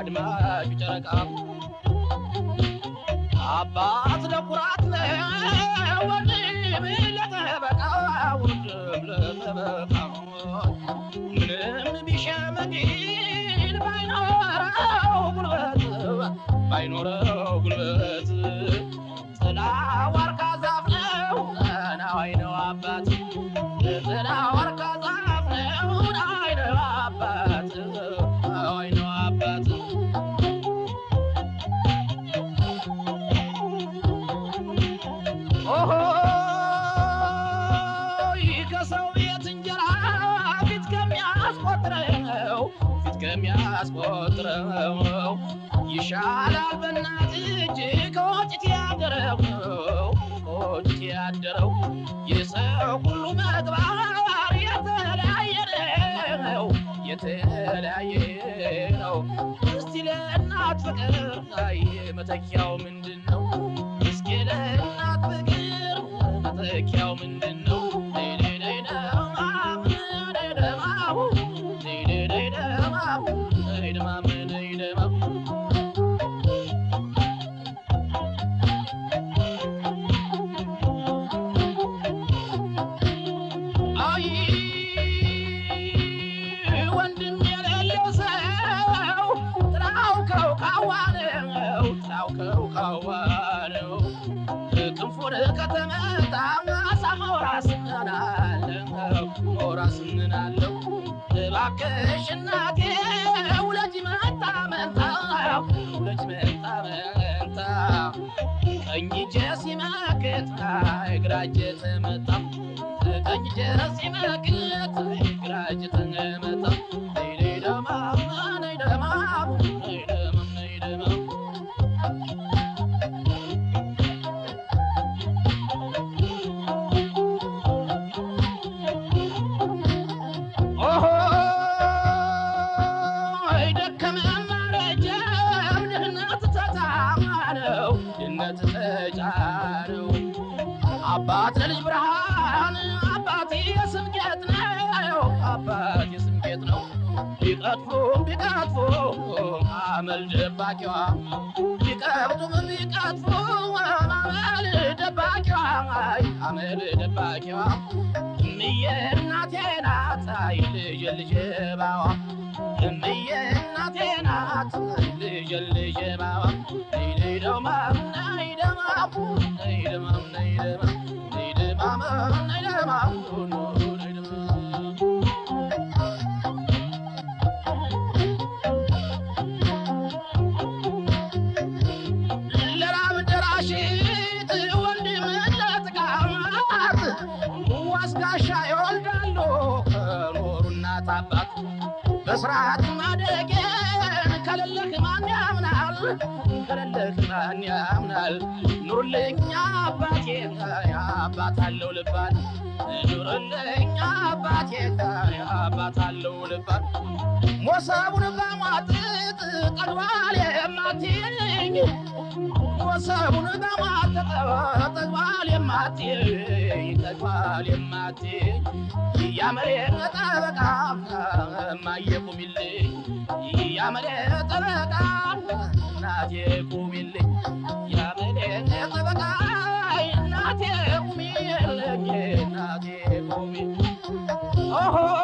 አድማጩ ጨረቃ አባት ለኩራት ነው ወንድም ለጠበቃ ወንድም ለጠበቃ ምንም ቢሸመግል ባይኖረው ጉልበት ባይኖረው ጉልበት ጥላ ዋርካ ዛፍ ነው ናዋይ ነው አባት ጥላ ዋርካ ዛፍ ነው ናዋይ ነው አባት ናዋይ ነው አባት ኦሆይ ከሰው ቤት እንጀራ ፊት ከሚያስቆጥረው ፊት ከሚያስቆጥረው ይሻላል በእናት እጅ ከወጭት ያደረው ከወጭት ያደረው የሰው ሁሉ መግባር የተለያየ ነው የተለያየ ነው። እስቲ ለእናት ፍቅር አይ መተኪያው ምንድን ነው? እስኪ ለእናት ፍቅር መተኪያው ምንድን ነው? አይ ወንድም የሌለው ሰው ጥራው ከውካዋ ነው ጥራው ከውካዋ ነው ክንፉን ከተመታ ሳማው ራስናናለው ራስናለው እባክሽ እናቴ ውለጅ መጣ መንታ ውለጅ መጣ መንታ ቀኝ እጄ ሲመክት ግራ እጄ ተመታ ቀኝ እጄ ሲመክት ግራ እጄ ተመታ ነይ ደማ ነይ ደማ ነይ ደማ ነይ ደማ ኦሆይ ደከመና ረጀም ድህነት ተጫነው ድህነት ተጫነው አባት ለልጅ ብርሃን አባት የስም ጌጥ ነው አባት የስም ጌጥ ነው ቢቀጥፉም ቢቀጥፉም አመል ደባቂዋ ቢቀብጡም ቢቀጥፉም አመል ደባቂዋ አይ አመል ደባቂዋ እምዬ እናቴ ናት አይ ልጅ ልጅ ባዋ እምዬ እናቴ ናት አይ ልጅ ልጅ ባዋ ነይ ነይ ደማም ነይ ደማም ነይ ደማም ነይ ደማም ነይ ደማም ነይ ደማም ኑ ነይ ደማም ለራብ ደራሽት ወንድም ለጥቃት ዋስጋሻ ይወልዳሉ ከኖሩ እናት አባት በስርዓት ማደጌን ከሌለህ ማን ያምናል? ከሌለህ ማን ያምናል? ኑርልኝ አባቴ አባት አለው ልባል ኑርልኝ አባቴ አባት አለው ልባል ሞሰቡን በማጥጥ ጠግባል የማትኝ ሞሰቡን በማጥጥ ጠግባል የማትኝ ጠግባል የማትኝ ያመሬ ጠበቃ እማዬ ቁሚልኝ ያመሬ ጠበቃ እናቴ ቁሚልኝ ያመሬ ጠበቃ እናቴ ቁሚልኝ እናቴ ቁሚ ኦሆ